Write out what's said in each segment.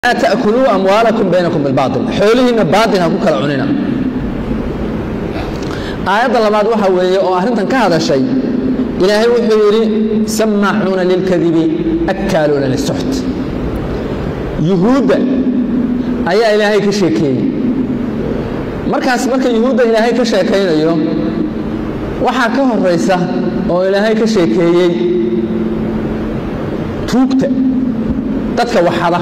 laa ta'kuluu amwaalakum baynakum bilbaatil xoolihiinna baatil ha ku kala cunina aayadda labaad waxa weeye oo arrintan ka hadashay ilaahay wuxuu yidhi samaacuuna lilkadibi akkaaluuna lisuxt yuhuudda ayaa ilaahay ka sheekeeyey markaas marka yuhuudda ilaahay ka sheekaynayo waxaa ka horaysa oo ilaahay ka sheekeeyey tuugta dadka waxada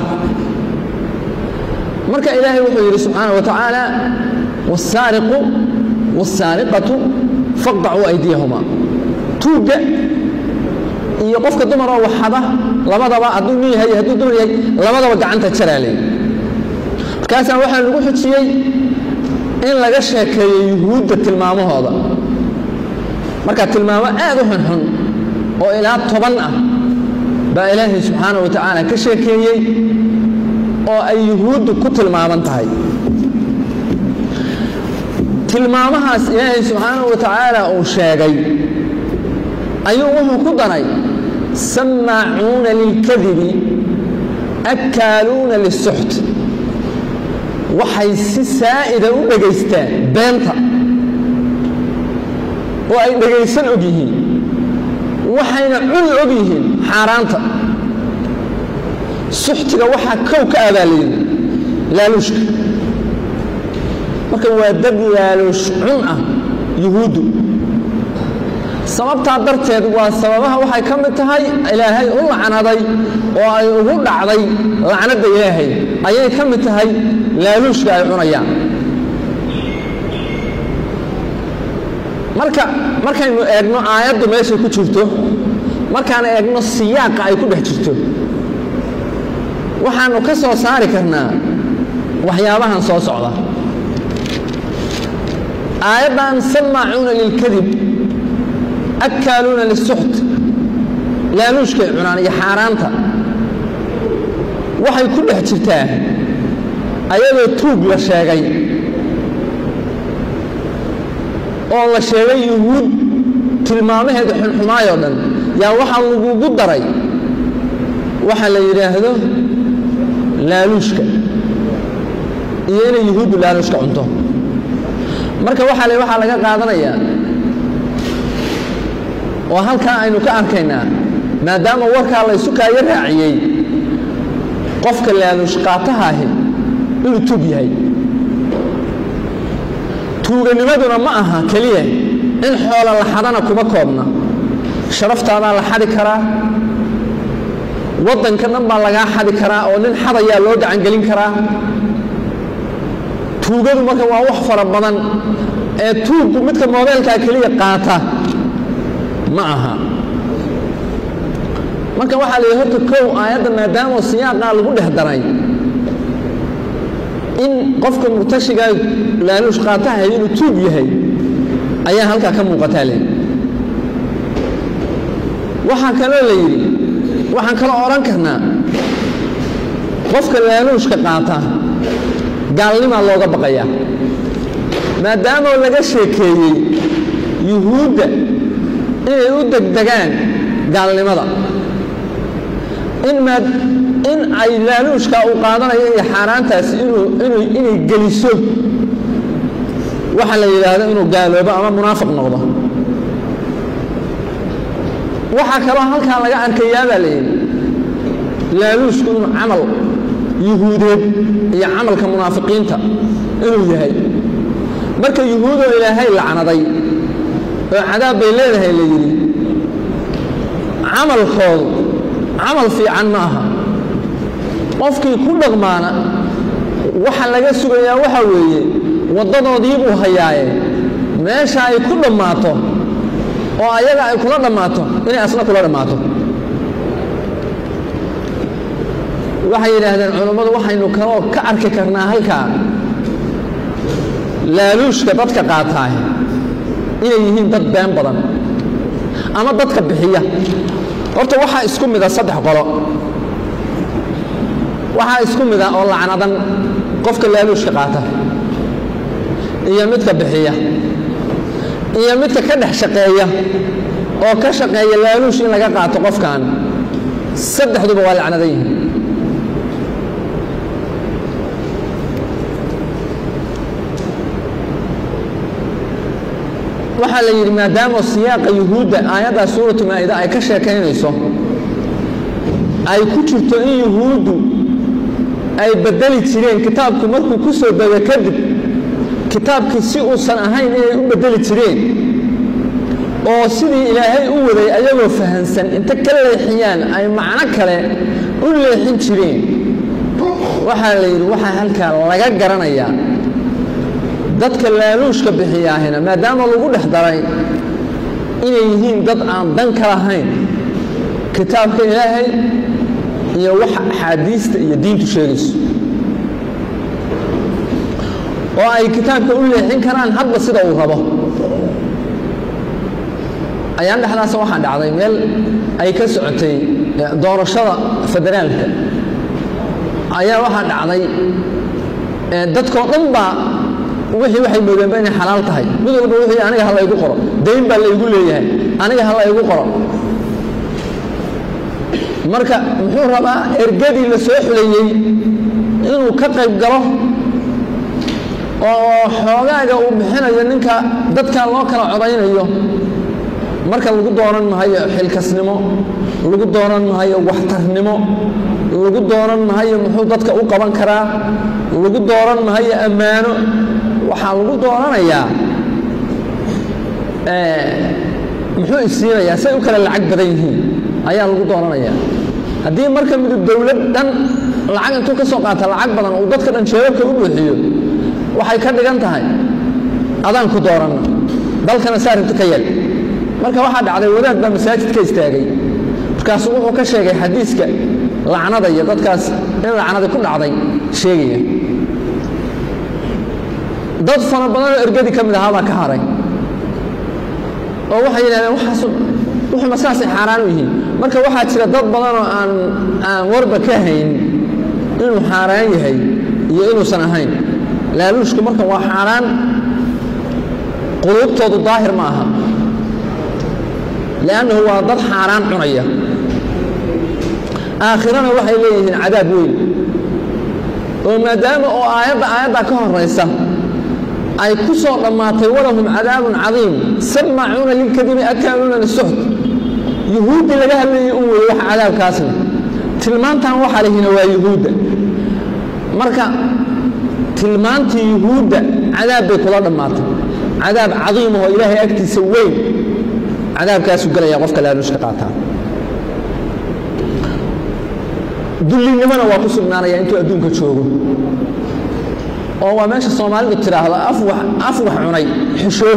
marka ilaahay wuxuu yidhi subxaana wa tacaala wasaariqu wasaariqatu faqdacuu aydiyahuma tuugga iyo qofka dumar oo waxada labadaba hadduu nin yahay hadduu dumar yahay labadaba gacanta jaraa leey markaasaa waxaa lagu xujiyey in laga sheekeeyo yuhuudda tilmaamahooda marka tilmaamo aad u xunxun oo ilaa toban ah baa ilaahay subxaana wa tacaala ka sheekeeyey oo ay yuhuuddu ku tilmaaman tahay tilmaamahaas ilaahay subxaana wa tacaala uu sheegay ayuu wuxuu ku daray samaacuuna lilkadibi akkaaluuna lisuxt waxay si saa'ida u dhegaystaan beenta oo ay dhegaysan og yihiin waxayna cuni og yihiin xaaraanta suxtiga waxaa kow ka abaalayay laaluushka marka waa dad laaluush cun ah yuhuuddu sababtaa darteed waa sababaha waxay ka mid tahay ilaahay u lacnaday oo ay ugu dhacday lacnadda ilaahay ayay ka mid tahay laaluushka ay cunayaan marka markaynu eegno aayaddu meeshay ku jirto markaan eegno siyaaqa ay ku dhex jirto waxaannu ka soo saari karnaa waxyaabahan soo socda aayaddan samaacuuna lilkadib akkaaluuna lisuxt laaluushkay cunaan iyo xaaraanta waxay ku dhex jirtaa ayadoo tuug la sheegay oo la sheegay yuhuud tilmaamaheeda xunxumaayoo dhan yaa waxaa lagugu daray waxa la yidhaahdo laaluushka iyo inay yuhuuddu laaluushka cunto marka waxaa le waxaa laga qaadanayaa oo halkaa aynu ka arkaynaa maadaama warkaa laysu kaayo raaciyey qofka laaluush qaatahaahi inuu tuug yahay tuuganimaduna ma aha keliya in xoola la xadana kuma koobna sharaftaadaa la xadi karaa waddanka dhan baa lagaa xadi karaa oo nin xadayaa loo gacangelin karaa tuugadu marka waa wax fara badan ee tuuggu midka moobeelkaa keliya qaata ma aha marka waxaa la yidhi horta kow aayadda maadaamoo siyaaqaa lagu dhex daray in qofka murtashigaa laaluush qaatahay inuu tuug yahay ayaa halkaa ka muuqataa le waxaa kaloo la yidhi waxaan kaloo odhan karnaa qofka laaluushka qaata gaalnimaa looga baqayaa maadaamoo laga sheekeeyey yuhuudda inay u degdegaan gaalnimada in ay laaluushkaa uu qaadanayo iyo xaaraantaasi inay geliso waxa la yidhaahdo inuu gaaloobo ama munaafiq noqdo waxaa kaloo halkaa laga arkayaa baa la yidhi laaluushku inuu camal yuhuudeed iyo camalka munaafiqiinta inuu yahay marka yuhuudoo ilaahay lacnaday oo cadaab bay leedahay la yidhi camalkoodu camal fiican ma aha qofkii ku dhaqmaana waxa laga sugayaa waxa weeye waddadoodii buu hayaaye meesha ay ku dhammaato oo ayaga ay kula dhammaato inay asna kula dhammaato waxay yidhaahdeen culammadu waxaynu kaloo ka arki karnaa halkaa laaluushka dadka qaataah inay yihiin dad been badan ama dadka bixiya horta waxaa isku mida saddex qolo waxaa isku mida oo lacnadan qofka laaluushka qaata iyo midka bixiya iyo midka ka dhex shaqeeya oo ka shaqeeya laaluush in laga qaato qofkan saddexduba waa lacnadan yihiin waxaa la yidhi maadaama siyaaqa yuhuudda aayaddaa suuratu maa'ida ay ka sheekaynayso ay ku jirto in yuhuuddu ay bedeli jireen kitaabku markuu ku soo dego kadib kitaabkii si uusan ahayn inay u bedeli jireen oo sidii ilaahay u waday ayagoo fahansan inta ka leexiyaan ay macno kale u leexin jireen waxaa la yidhi waxaa halkaa laga garanayaa dadka laaluushka bixiyaahina maadaama lagu dhex daray inay yihiin dad aan dan ka lahayn kitaabka ilaahay iyo wax axaadiista iyo diintu sheegayso oo ay kitaabka u leexin karaan hadba sida uu rabo ayaan dhexdaasa waxaa dhacday meel ay ka socotay doorashada federaalka ayaa waxaa dhacday dadkoo dhan baa wixii waxay moodeenba inay xalaal tahay mid walba wixii aniga ha laygu qoro dayn baa laygu leeyahay aniga ha laygu qoro marka muxuu rabaa ergadii la soo xuleeyey inuu ka qayb galo oo xoogaaga uu bixinayo ninka dadka loo kala codaynayo marka lagu dooran mahayo xilkasnimo lagu dooran mahayo waxtarnimo lagu dooran mahayo muxuu dadka u qaban karaa lagu dooran mahayo ammaano waxaa lagu dooranayaa muxuu isiinayaa say u kale lacag badan yihiin ayaa lagu dooranayaa haddii marka midub dowlad dhan lacag intuu ka soo qaata lacag badan uu dadka dhan jeebabka u buuxiyo waxay ka dhigan tahay adaan ku dooranna dalkana saa rabti ka yeel marka waxaa dhacday wadaad baa masaajid ka istaagay markaasuu wuxuu ka sheegay xadiiska lacnada iyo dadkaas in lacnadi ku dhacday sheegaya dad fara badanoo ergadii ka mid ahaabaa ka haray oo waxay yidhahdeen waxaas wuxuma saasay xaaraan u yihiin marka waxaa jira dad badanoo aan aan warba ka hayn inuu xaaraan yahay iyo inuusan ahayn laaluushku marka waa xaaraan quluubtoodu daahir ma aha liannahu waa dad xaaraan cunaya aakhirana waxay leeyihiin cadaab weyn oo maadaama oo aayadda aayaddaa ka horaysa ay ku soo dhammaatay walahum cadaabun cadiim samaacuuna lilkadibi akaaluuna lisuxd yuhuuddii laga hadlayay un weeye wax cadaabkaasna tilmaantan waxa lihina waa yuhuudda marka tilmaantii yuhuudda cadaab bay kula dhammaatay cadaab cadiimahoo ilaahay agtiisa weyn cadaabkaasuu gelaya qofka laaluushka qaataa dullinimona waa ku sugnaanaya intuu adduunka joogo oo waa meesha soomaalidu tidhaahdo af wax cunay xishoo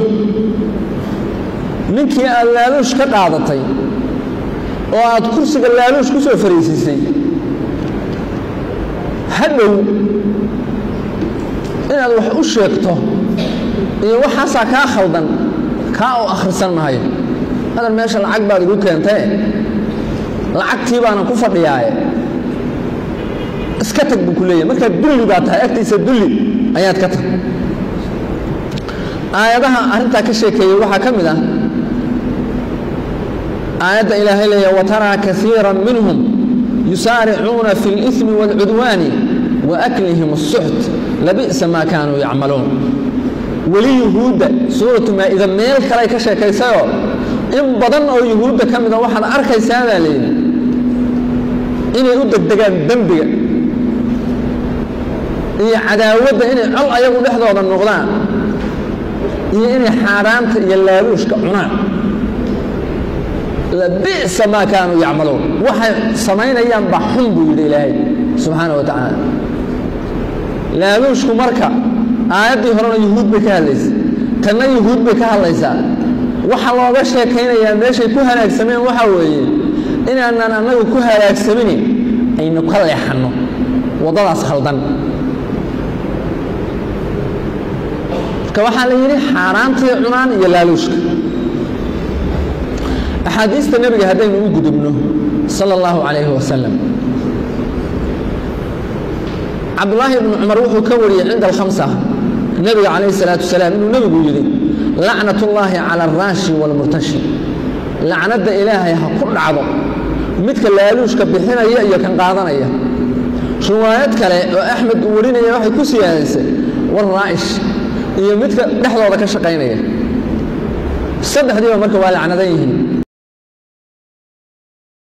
ninkii aad laaluush ka qaadatay oo aad kursiga laaluush ku soo fariisiisay hadhow inaad wax u sheegto iyo waxaasaa kaa khaldan kaa u akhrisan mahayo hadan meesha lacag baad igu keentae lacagtii baanan ku fadhiyaaye iska tag buu ku leeyahy markaa dulli baa tahay agtiisa dulli ayaad ka tag aayadaha arrintaa ka sheekeeyey waxaa ka mid ah aayadda ilaahay leeya wataraa kaiira minhum yusaaricuuna fi اlإثmi wاlcudwaani waaklihim الsuxt labi'sa maa kaanuu yacmaluun weli yuhuudda suuratu maa'ida meel kaley ka sheekaysayoo in badan oo yuhuudda ka mida waxaad arkaysaa baa layidhi inay u degdegaan dembiga iyo cadaawadda inay col ayagu dhexdooda noqdaan iyo inay xaaraanta iyo laaluushka cunaan labi'sa maa kaanuu yacmaluun waxay samaynayaan baa xun buu yidhi ilaahay subxaana wa tacaala laaluushku marka aayaddii horena yuhuud bay ka hadlaysay tanna yuhuud bay ka hadlaysaa waxa looga sheekaynayaa meeshay ku halaagsameen waxaa weeye inaanaan annagu ku halaagsaminin aynu ka leexanno waddadaas khaldan marka waxaa la yidhi xaaraantii cunaan iyo laaluushka axaadiista nebiga haddaynu u gudubno sala allahu calayhi wasalam cabdulaahi ibnu cumar wuxuu ka wariyey cinda alkhamsa nebiga calayhi salaatu wasalaam inuu nebigu yidhi lacnat ullaahi cala alraashi waalmurtashi lacnadda ilaahay ha ku dhacdo midka laaluushka bixinaya iyo kan qaadanaya riwaayad kale oo axmed uu warinaya waxay ku siyaadaysay warraa'ish iyo midka dhexdooda ka shaqaynaya saddexdiiba marka waa lacnadan yihiin